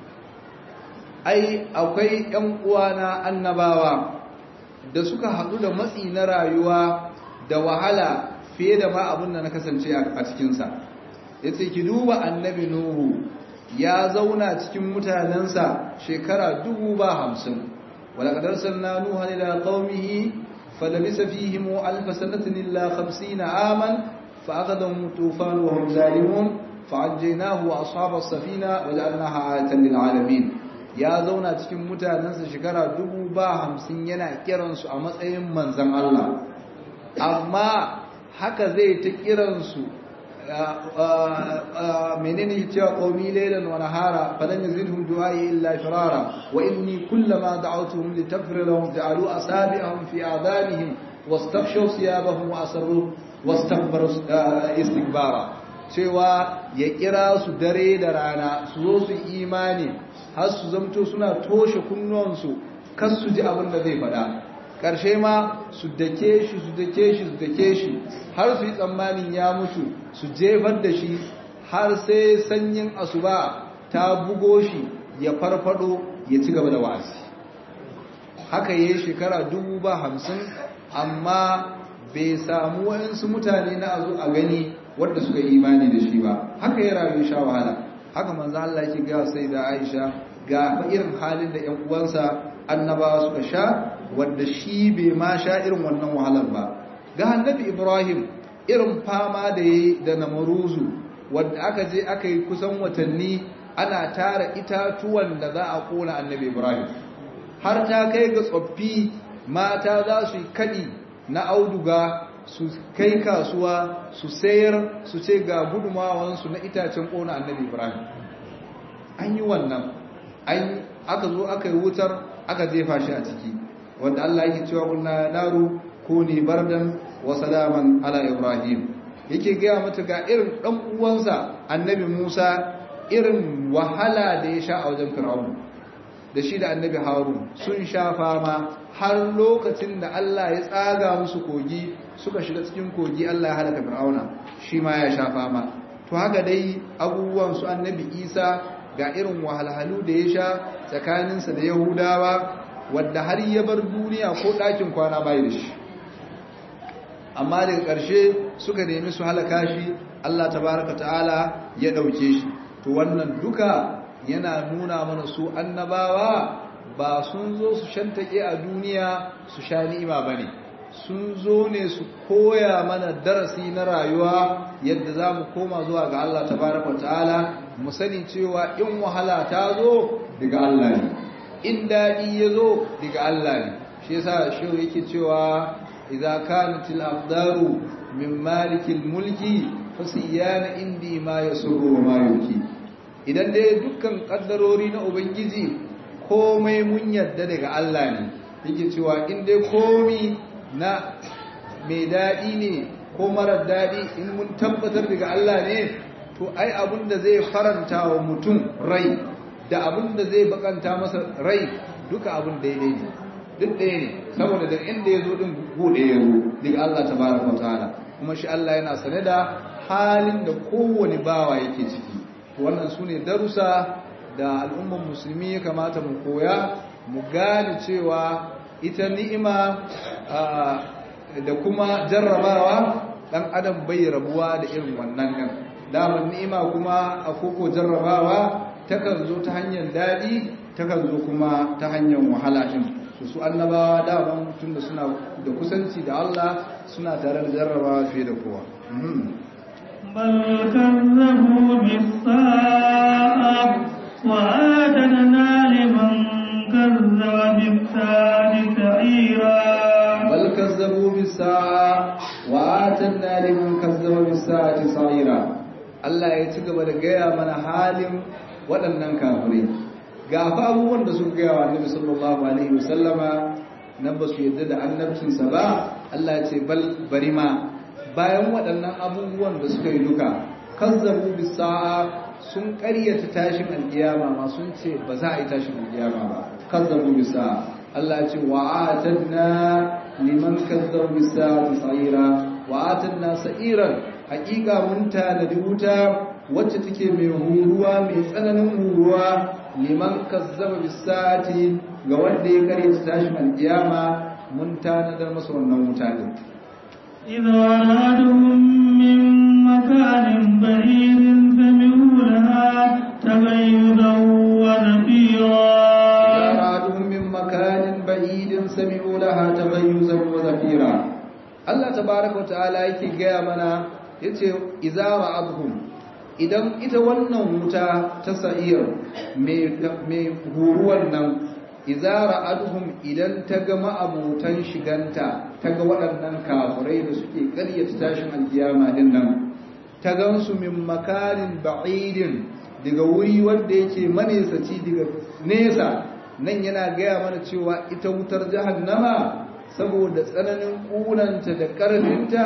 ai akwai ƴan uwana annabawa da suka haɗu da matsi na rayuwa da wahala fiye da ma abin da na kasance a cikinsa ya ce ki duba annabi nuhu ya zauna cikin mutanensa shekara dubu ba hamsin ولقد أرسلنا نوحا إلى قومه فلبث فيهم ألف سنة إلا خمسين عاما فأخذهم الطوفان وهم ظالمون فعجيناه وأصحاب السفينة وجعلناها آية للعالمين ya zauna cikin mutanensa shekara dubu ba hamsin yana kiransu a matsayin manzan Allah amma haka zai ta kiransu menene cewa qaumi laylan wa nahara falan yazidhum du'ai illa firara wa inni kullama da'awtuhum litaghfira lahum ja'alu asabi'ahum fi a'danihim wastaghshaw thiyabahum wa asarru wastakbaru istikbara cewa ya kira su dare da rana su zo su imani har su zamto suna toshe kunnuwansu kan su ji abin da zai faɗa ƙarshe ma su dake shi su dake shi su dake shi har su yi tsammanin ya mutu su jefar da shi har sai sanyin asuba ta bugo shi ya farfado ya ci gaba da wa'azi haka yayi shekara dubu ba hamsin amma bai samu waɗansu mutane na azu a gani wadda suka yi imani da shi ba haka ya rayu sha wahala haka manzo Allah yake ga sai da Aisha ga irin halin da ƴan uwansa annabawa suka sha wanda shi bai ma sha irin wannan wahalar ba ga annabi Ibrahim irin fama da yayi da namaruzu wanda aka je aka yi kusan watanni ana tara itatuwan da za a kona annabi Ibrahim har ta kai ga tsoffi mata za su yi kadi na auduga su kai kasuwa su sayar su ce ga gudumawansu na itacen kona annabi Ibrahim an yi wannan an aka zo aka yi wutar aka jefa shi a ciki wanda Allah yake cewa kunna naru kuni bardan wa salaman ala ibrahim yake gaya mata ga irin dan uwansa annabi Musa irin wahala da ya sha a wajen Fir'aun da shi da annabi Harun sun sha fama har lokacin da Allah ya tsaga musu kogi suka shiga cikin kogi Allah ya halaka Fir'auna shi ma ya sha fama to haka dai abubuwan su annabi Isa ga irin wahalhalu da ya sha tsakaninsa da Yahudawa wadda har ya bar duniya ko ɗakin kwana bai da shi amma daga ƙarshe suka nemi su halaka shi Allah tabaraka ta'ala ya ɗauke shi to wannan duka yana nuna mana su annabawa ba sun zo su shantake a duniya su sha ni'ima bane sun zo ne su koya mana darasi na rayuwa yadda za mu koma zuwa ga Allah tabaraka ta'ala mu sani cewa in wahala ta zo daga Allah ne in daɗi ya zo daga Allah ne shi yasa shehu yake cewa idza kanatil aqdaru min malikil mulki fasiyana indi ma yasurru wa ma yuki idan dai dukkan kaddarori na ubangiji komai mun yadda daga Allah ne yake cewa in dai komi na mai daɗi ne ko marar daɗi in mun tabbatar daga Allah ne to ai abin da zai faranta wa mutum rai da abin da zai bakanta masa rai duka abin daidai ne duk ɗaya ne saboda da inda ya zo ɗin buɗe ya zo daga Allah ta baraka ta'ala kuma shi Allah yana sane da halin da kowane bawa yake ciki wannan su ne darussa da al'ummar musulmi ya kamata mu koya mu gane cewa ita ni'ima da kuma jarrabawa ɗan adam bai rabuwa da irin wannan ɗin damar ni'ima kuma a koko jarrabawa takan zo ta hanyar daɗi takan zo kuma ta hanyar wahala ɗin to su annabawa daman tunda suna da kusanci da Allah suna tare da jarrabawa fiye da kowa بل كذبوا بالساعة وآتنا لمن كذب بالساعة سعيرا بل كذبوا بالساعة وآتنا لمن كذب بالساعة سعيرا Allah ya ci gaba da gaya mana halin waɗannan kafirai ga fa abubuwan da suka gaya wa Annabi sallallahu alaihi wasallama na ba su yadda da annabcinsa ba Allah ya ce bal bari ma bayan waɗannan abubuwan da suka yi duka kazzabu bisa'a sun ƙaryata tashin alƙiyama ma sun ce ba za a yi tashin alƙiyama ba kazzabu bisa'a Allah ya ce wa atadna liman kazzabu bisa'a sa'ira wa atadna sa'iran haƙiƙa mun tanadi wuta wacce take mai huruwa mai tsananin huruwa liman kazzaba bisa'ati ga wanda ya ƙaryata tashin alƙiyama mun tanadar masa wannan wuta din إذا أرادهم من مكان بعيد سمعوا لها تغيظا ونفيرا أرادهم من مكان بعيد سمعوا لها تغيظا وزفيرا Allah tabaraka wa ta'ala yake gaya mana yace idza ra'adhum idan ita wannan wuta ta sa'ir mai mai huruwan nan idza ra'adhum idan ta ga ma'abutan shiganta ta ga waɗannan kafirai da suke ƙaryata tashin alkiyama din nan ta gansu min makarin ba'idin daga wuri wanda yake manesaci daga nesa nan yana gaya mana cewa ita wutar jahannama saboda tsananin ƙunanta da ƙarfinta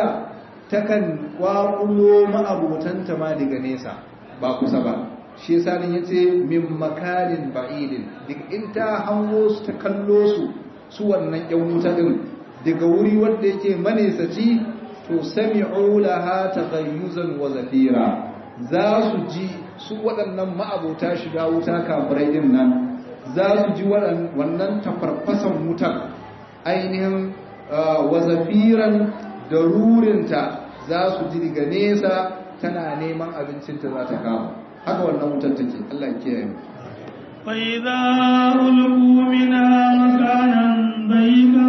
takan kwakulo ma'abotanta ma daga nesa ba kusa ba shi yasa nan yace min makarin ba'idin duk in ta hango su ta kallo su su wannan yan wuta din daga wuri wanda yake manesaci to sami'u laha taghayyuzan wa zafira za su ji su waɗannan ma'abota shiga wuta kafirai din nan za su ji wannan tafarfasan wutar ainihin wa zafiran da rurinta za su ji daga nesa tana neman abincinta za ta kama haka wannan wutar take Allah ya kiyaye mu فإذا ألقوا منها مكانا ضيقا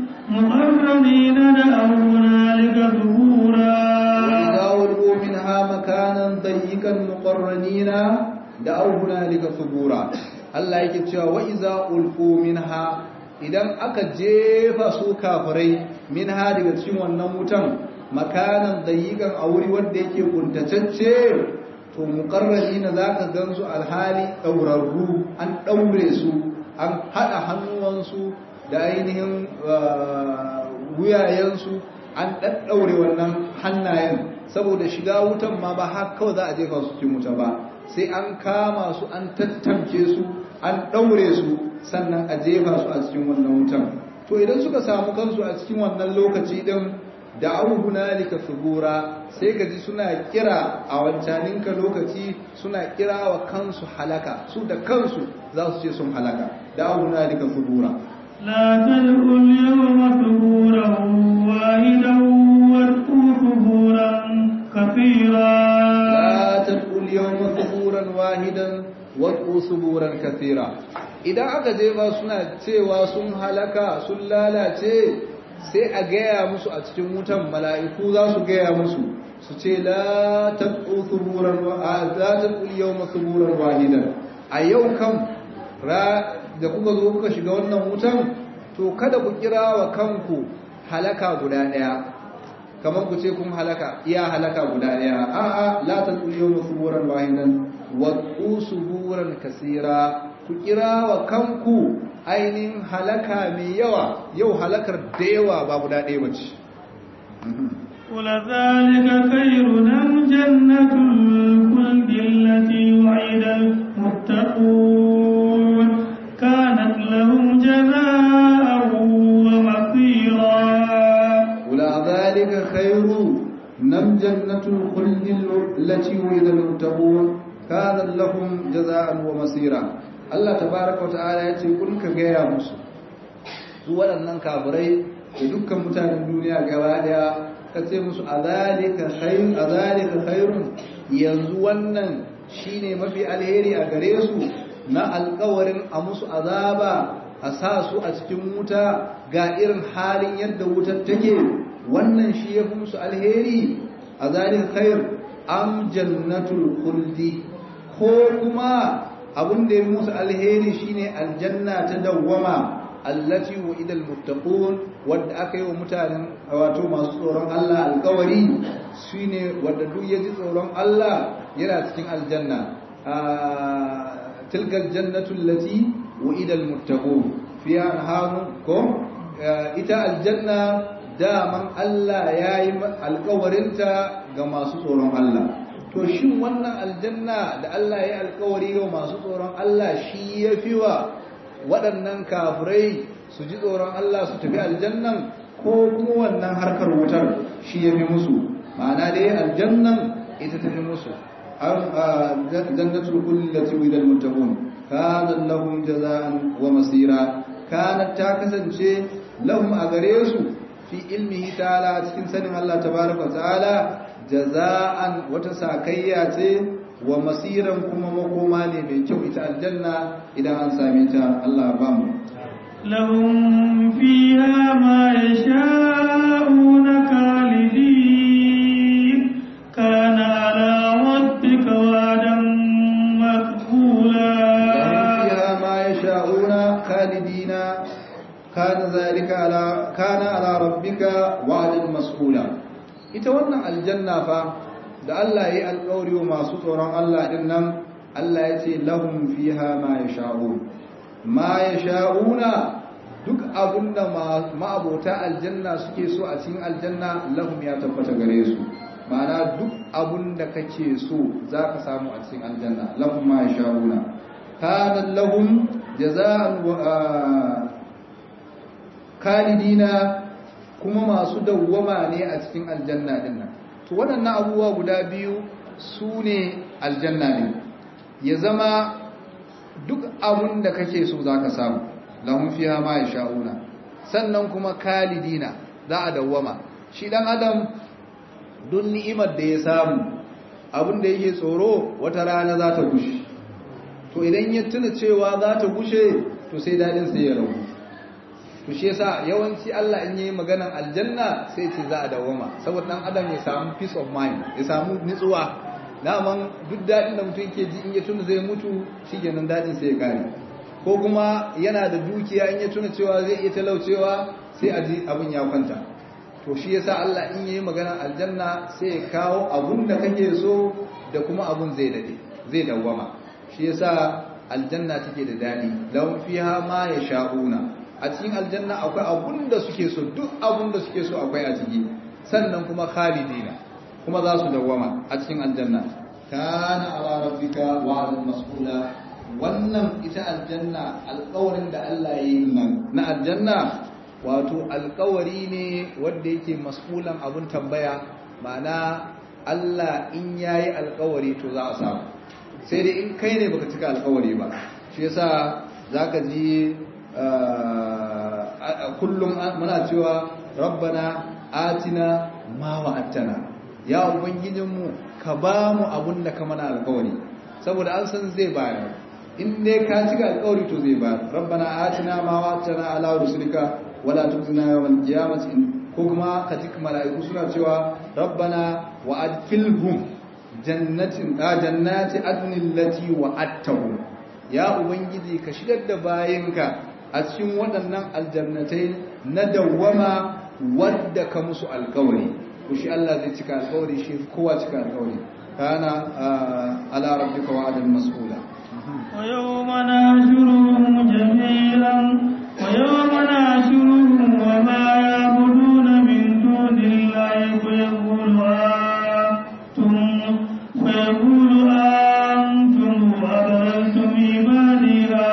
مقرنين دعوا هنالك ثبورا وإذا ألقوا منها مكانا ضيقا مقرنين دعوا هنالك ثبورا Allah yake cewa wa iza ulqu minha idan aka jefa su kafirai minha daga cikin wannan wutan makanan dayiqan a wuri wanda yake kuntatacce to muqarrabina zaka gansu alhali daurarru an daure su an hada hannuwansu da ainihin wuyayensu an daddaure wannan hannayen saboda shiga wutan ma ba har kawai za a jefa su cikin wuta ba sai an kama su an tattamke su an daure su sannan a jefa su a cikin wannan wutan to idan suka samu kansu a cikin wannan lokaci din da hunalika subura sai gaji suna kira a wancaninka lokaci suna kira wa kansu halaka su da kansu za su ce sun halaka da hunalika subura لا تدعوا اليوم ثبورا واحدا وادعوا ثبورا كثيرا لا تدعوا اليوم ثبورا واحدا وادعوا ثبورا كثيرا idan aka je ba suna cewa sun halaka sun lalace sai a gaya musu a cikin wutan mala'iku za su gaya musu su ce la tad'u thuburan wa la tad'u yawma thuburan wahidan a yau kam ra da kuka zo kuka shiga wannan wutan to kada ku kira wa kanku halaka guda daya kamar ku ce kun halaka iya halaka guda daya a'a la tad'u yawma thuburan wahidan wa suburan kasira ku kira wa kanku ainihin halaka mai yawa yau halakar da yawa ba guda ɗaya bace ولذلك خير أم جنة الخلد التي وعد المتقون كانت لهم جزاء ومصيرا ولذلك خير نم جنة الخلد التي وعد المتقون كانت لهم جزاء ومصيرا Allah tabaraka wa ta'ala ya ce kun ka gaya musu su waɗannan kafirai da dukkan mutanen duniya gaba daya ka ce musu azalika khairun azalika khairun yanzu wannan shine mafi alheri a gare su na alƙawarin a musu azaba a sa su a cikin wuta ga irin halin yadda wutar take wannan shi ya fi musu alheri a zalin khair am jannatul khuldi ko kuma abin da ya fi musu alheri shine aljanna ta dawwama allati wa'ida almuttaqun wanda aka yi wa mutanen wato masu tsoron Allah alƙawari shine wanda duk ya ji tsoron Allah yana cikin aljanna tilkal jannatu allati wa'ida almuttaqun fiha anharun ko ita aljanna daman Allah yayi alƙawarinta ga masu tsoron Allah to shin wannan aljanna da Allah ya alƙawari ga masu tsoron Allah shi yafi wa waɗannan kafirai su ji tsoron Allah su tafi aljannan ko kuma wannan harkar wutar shi ya fi musu ma'ana dai aljannan ita tafi musu jannatul kulli lati widal muttaqun kana lahum jazaan wa masira kana ta kasance lahum a gare su fi ilmihi ta'ala cikin sanin Allah tabaraka ta'ala jazaan wata sakayya ce wa masiran kuma makoma ne mai kyau ita aljanna idan an same ta Allah ba mu lahum fiha ma yasha'una khalidin kana ala rabbika wa'dan maqbula lahum fiha ma yasha'una khalidina kana zalika ala kana ala rabbika wa'dan mas'ula ita wannan aljanna fa da Allah ya yi alƙawari wa masu tsoron Allah ɗin nan Allah ya ce lahum fiha ma ya sha'un ma ya sha'una duk abinda ma'abota aljanna suke so a cikin aljanna lahum ya tabbata gare su ma'ana duk abinda kake so za ka samu a cikin aljanna lahum ma ya sha'una kana lahum jaza'an kalidina kuma masu dawwama ne a cikin aljanna din nan to waɗannan abubuwa guda biyu su ne aljanna ne ya zama duk abun da kake so za ka samu lahun fiya ma ya sha'una sannan kuma kalidina za a dawwama shi ɗan adam duk ni'imar da ya samu abin da yake tsoro wata rana za ta gushe to idan ya tuna cewa za ta gushe to sai daɗin sai ya rabu to shi yasa yawanci Allah in yi maganan aljanna sai ce za a dawama saboda dan adam ya samu peace of mind ya samu nutsuwa daman duk dadin da mutum yake ji in ya tuna zai mutu shikenan dadin sai ya kare ko kuma yana da dukiya in ya tuna cewa zai iya talaucewa sai a ji abin ya kwanta to shi yasa Allah in yi maganan aljanna sai ya kawo abun da kake so da kuma abun zai dade zai dawama shi yasa aljanna take da dadi lahum fiha ma yasha'una a cikin aljanna akwai abun da suke so duk abun da suke so akwai a ciki sannan kuma khalidina kuma za su dawwama a cikin aljanna kana ala rabbika wa'dan mas'ula wannan ita aljanna alƙawarin da Allah ya yi nan na aljanna wato alƙawari ne wanda yake mas'ulan abun tambaya ma'ana Allah in yayi alƙawari to za a samu sai dai in kai ne baka cika alƙawari ba shi yasa zaka ji kullum muna cewa rabbana atina ma wa'attana ya ubangijinmu ka ba mu abun da ka mana alkawari saboda an san zai bayar in dai ka cika alkawari to zai bayar rabbana atina ma wa'attana ala rusulika wala tuzina yawmal qiyamati ko kuma ka ji mala'iku suna cewa rabbana wa'adfilhum jannatin jannati adnil lati wa'attahum ya ubangiji ka shigar da bayinka a cikin waɗannan aljannatai na dawwama wadda ka musu alkawari ku shi Allah zai cika alkawari shi kowa cika alkawari kana ala rabbika wa'adan mas'ula wa yawma nahshuruhum jami'an wa yawma nahshuruhum wa ma ya'buduna min dunillahi fa yaqulu antum fa yaqulu antum adlaltum ibadiha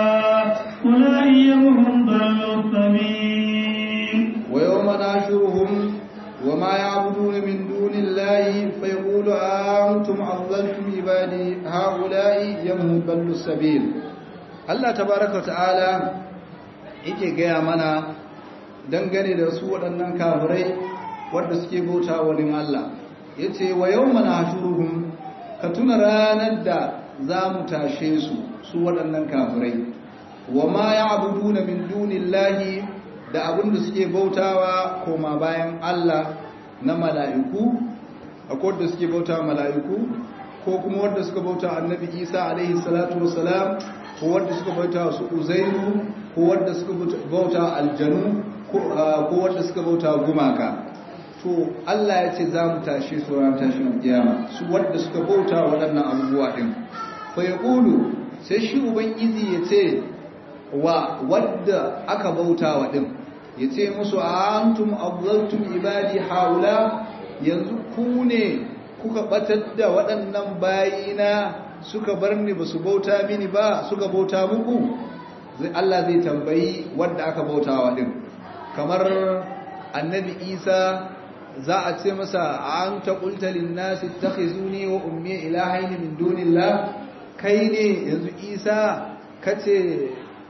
ويوم ناشرهم وما يعبدون من دون الله فيقول أنتم أضللتم عبادي هؤلاء يم ضلوا السبيل الله تبارك وتعالى yake gaya mana dangane da su waɗannan kafirai wadda suke bauta wani Allah ya ce wa yau mana shuruhun ka tuna ranar da za mu tashe su su waɗannan kafirai wa ma ya'buduna min dunillahi da abin da suke bautawa koma bayan Allah na mala'iku akwai wanda suke bautawa mala'iku ko kuma wanda suka bauta annabi Isa alaihi salatu wassalam ko wanda suka bauta su Uzairu ko wanda suka bauta aljanu ko wanda suka bauta gumaka to Allah ya ce za mu tashi su ran tashin kiyama su wanda suka bauta waɗannan abubuwa din fa yaqulu sai shi ubangiji ya ce wa wadda aka bauta wa din ya ce musu antum adlaltum ibadi haula yanzu ku ne kuka batar da waɗannan bayina suka bar ni ba su bauta mini ba suka bauta muku Allah zai tambayi wadda aka bauta wa din kamar annabi isa za a ce masa an ta ƙulta linnasi ta khizuni wa ummi ilahaini min dunillah kai ne yanzu isa kace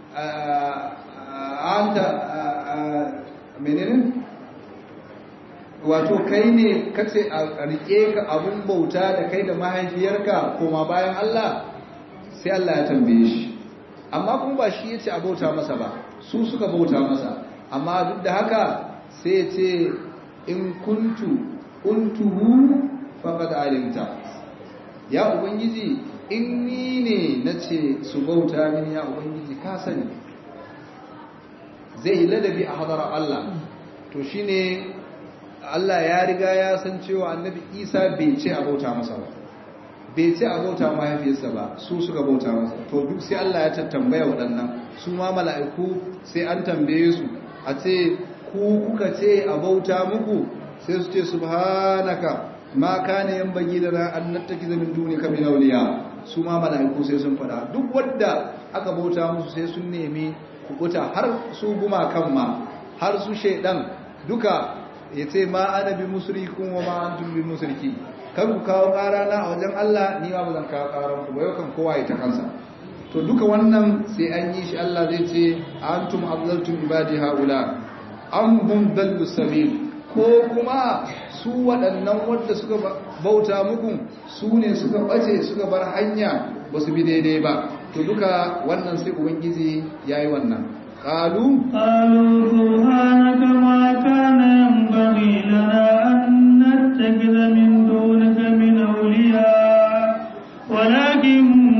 an ta menene wato kai ne kace a rike ka abun bauta da kai da mahaifiyarka koma bayan Allah sai Allah ya tambaye shi amma kuma ba shi yace a bauta masa ba su suka bauta masa amma duk da haka sai ce in kuntu kuntuhu faqad alimta ya ubangiji in ni ne nace su bauta mini ya ubangiji ka sani zai ladabi a hadarar Allah to shine Allah ya riga ya san cewa annabi Isa bai ce a bauta masa ba bai ce a bauta mahaifiyarsa ba su suka bauta masa to duk sai Allah ya tattambaya waɗannan su ma mala'iku sai an tambaye su a ce ku kuka ce a bauta muku sai su ce subhanaka ma kana yanbaghi lana an nattakiza min dunika min awliya su ma mala'iku sai sun fada duk wanda aka bauta musu sai sun nemi kukuta har su guma kan ma har su shaidan duka yace ma ana bi musrikun wa ma antum bi musriki kan ku kawo ƙara na a wajen Allah ni ma ba zan kawo ƙaran ku ba yau kan kowa ya ta kansa to duka wannan sai an yi shi Allah zai ce antum adlaltum ibadi haula am hum dallu sabil ko kuma su waɗannan wanda suka bauta muku su ne suka bace suka bar hanya ba su bi daidai ba to duka wannan sai ubangiji yayi wannan qalu قالوا سبحانك ما كان ينبغي لنا أن نتخذ من دونك من أولياء ولكن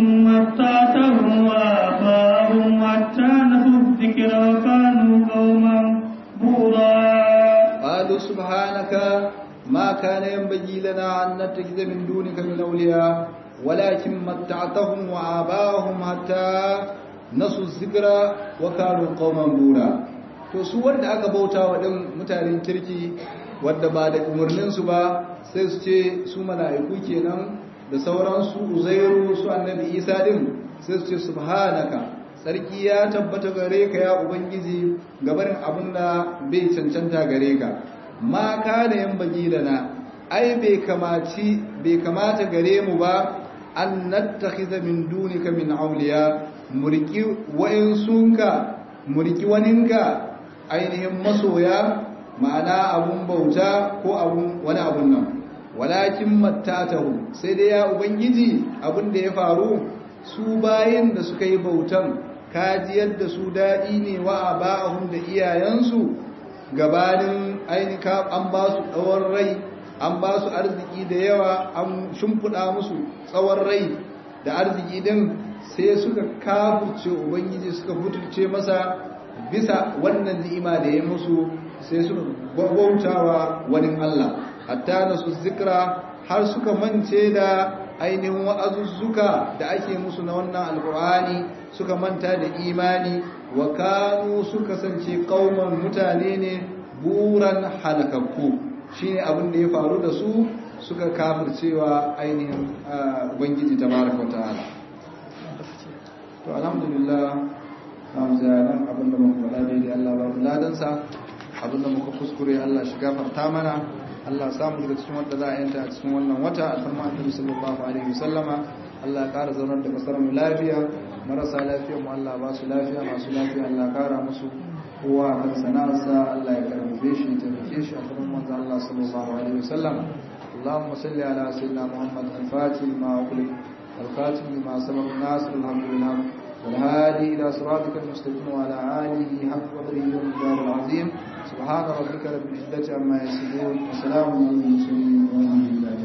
متعتهم وآباءهم حتى نسوا الذكر وكانوا قوما بورا قالوا سبحانك ما كان ينبغي لنا أن نتخذ من دونك من أولياء ولكن متعتهم وآباءهم حتى نسوا الذكر وكانوا قوما بورا to su wanda aka bauta wa ɗin mutanen kirki wadda ba da umarninsu ba sai su ce su mala'iku kenan da sauransu uzairu su annabi isa din sai su ce subhanaka sarki ya tabbata gare ka ya ubangiji gabarin abin da bai cancanta gare ka ma ka da yan bagi da na ai bai kamaci bai kamata gare mu ba an nattakhiza min dunika min auliya murki wa'insunka murki waninka ainihin masoya ma'ana abun bauta ko abun wani abun nan walakin mattatahu sai dai ya ubangiji abin da ya faru su bayin da suka yi bautan kajiyar da su daɗi ne wa ba'ahum da iyayensu gabanin ainika an ba su tsawon rai an ba su arziki da yawa an shimfiɗa musu tsawon rai da arziki din sai suka kafurce ubangiji suka butulce masa bisa wannan ni'ima da ya musu sai suka bautawa wani Allah hatta na su zikra har suka mance da ainihin wa'azuzzuka da ake musu na wannan alkur'ani suka manta da imani wa kanu suka kasance kauman mutane ne buran halakakku shine abin da ya faru da su suka kafircewa ainihin ubangiji tabaraka wa ta'ala to alhamdulillah namu zayanan abin da muka faɗa daidai Allah ba mu ladansa abin da muka kuskure Allah shi gafarta mana Allah samu daga cikin wanda za a yanta a cikin wannan wata alfarma annabi sallallahu alaihi wasallama Allah ya ƙara zaunar da kasar mu lafiya marasa lafiya mu Allah ba su lafiya masu lafiya Allah ƙara musu kowa kan sana'arsa Allah ya karbe shi ta rike shi a cikin manzo Allah sallallahu alaihi wasallam اللهم صل على سيدنا محمد الفاتح لما أغلق الخاتم لما سبق الناس الحمد لله والهادي والهادي إلى صراطك المستقيم وعلى آله حق قدره والمقدار العظيم سبحان ربك رب العزة عما يصفون وسلام على المرسلين والحمد لله